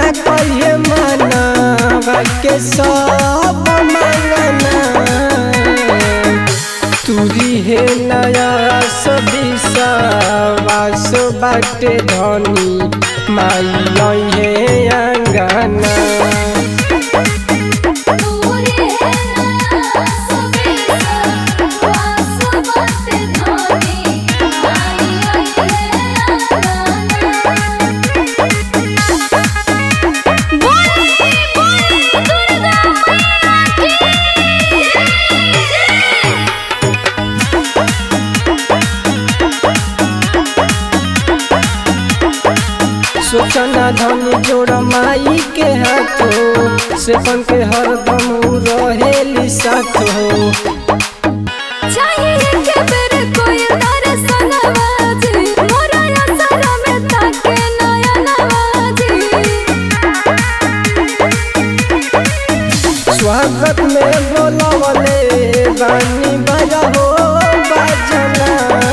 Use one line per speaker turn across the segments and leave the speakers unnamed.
कहिए मानवा के सब मांगना तुरी हे नया सदिसा वास बाटे धनी माई हे अंगना
तोरे नया सबेसा वास बाटे धनी माई बोले बोले दुर्गा
सोचना धनी जोड़ माई के हाथो से बन के हरदम उ रहेली साथ हो
चाहिए के मेरे कोई दर्शन नवाजी मोरा असरा में ताके नया नवाजी
स्वागत में बोलवले बानी बजा हो बजना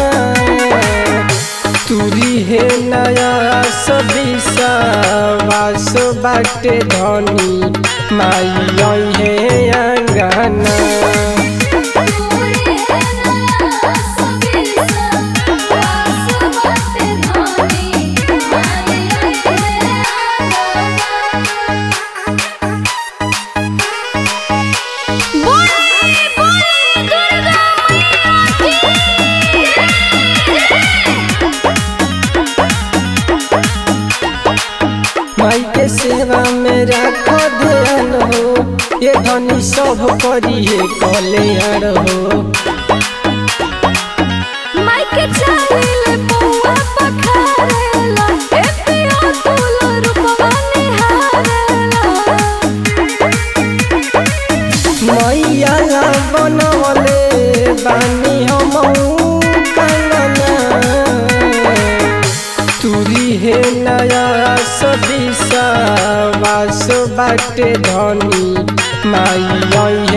तुरी हे नया सदिसा वास बाटे धनी माई हे अंगना
तोरे नया सबेसा वास बाटे धनी माई बोले बोले दुर्गा
माई के सेवा में राखो ध्यान हो ये धनी सब करिए कल्याण हो
माइके चालिले पौआ पखारेला ए पिया तुला रूपवा निहारेला
मैया ला बनवले बानी हम कंगना तुरी हे नया सदिसा वास बाटे धनी माई